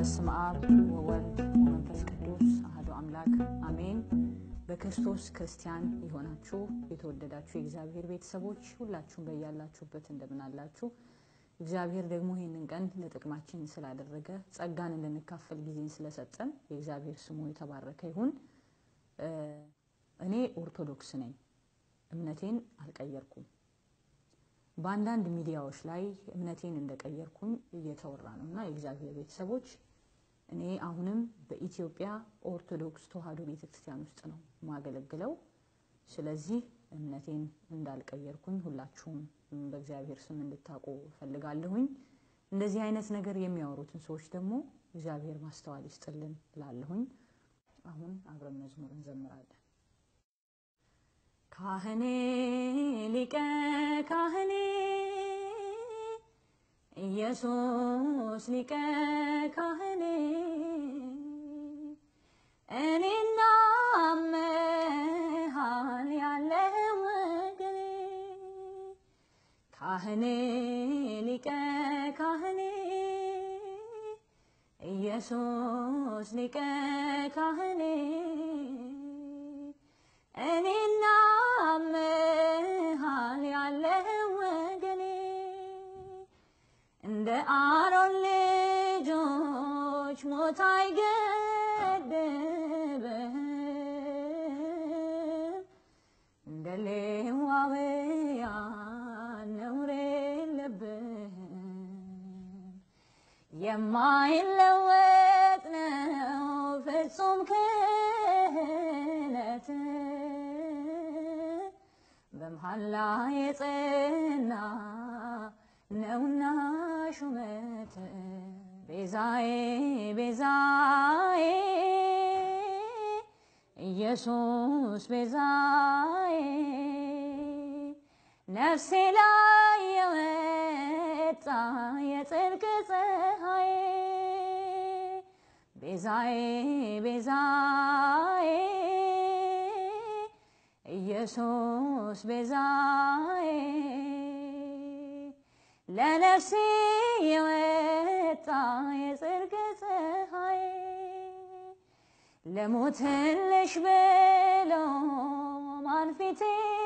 በስመ አብ ወወልድ ወመንፈስ ቅዱስ አሐዱ አምላክ አሜን። በክርስቶስ ክርስቲያን የሆናችሁ የተወደዳችሁ የእግዚአብሔር ቤተሰቦች ሁላችሁም በያላችሁበት እንደምን አላችሁ? እግዚአብሔር ደግሞ ይህንን ቀን ለጥቅማችን ስላደረገ ጸጋን እንድንካፈል ጊዜን ስለሰጠን የእግዚአብሔር ስሙ የተባረከ ይሁን። እኔ ኦርቶዶክስ ነኝ። እምነቴን አልቀየርኩም። በአንዳንድ ሚዲያዎች ላይ እምነቴን እንደቀየርኩኝ እየተወራ ነው እና የእግዚአብሔር ቤተሰቦች እኔ አሁንም በኢትዮጵያ ኦርቶዶክስ ተዋሕዶ ቤተክርስቲያን ውስጥ ነው ማገለግለው። ስለዚህ እምነቴን እንዳልቀየርኩኝ ሁላችሁም በእግዚአብሔር ስም እንድታውቁ እፈልጋለሁኝ። እንደዚህ አይነት ነገር የሚያወሩትን ሰዎች ደግሞ እግዚአብሔር ማስተዋል ይስጥልን እላለሁኝ። አሁን አብረን መዝሙር እንዘምራለን። ካህኔ ሊቀ ካህኔ ኢየሱስ ሊቀ ካህኔ እኔና መሃል ያለ ወገኔ ካህኔ ሊቀ ካህኔ ኢየሱስ ሊቀ ካህኔ እኔና መሃል ያለ ወገኔ እንደ አሮን ልጆች ሞት አይገድብም፣ እንደ ሌዋውያን ነውር የለብህም። የማይለወጥ ነው ፍጹም ክህነት በመሐላ የጸና ነውና ሹመት ቤዛዬ ቤዛዬ ኢየሱስ ቤዛዬ ነፍሴ ላይ የወጣ የጽድቅ ፀሐይ ቤዛዬ ቤዛዬ ኢየሱስ ቤዛዬ ለነፍሴ የወጣ የጽድቅ ፀሐይ ለሞትልሽ ብሎ ማን ፊቴን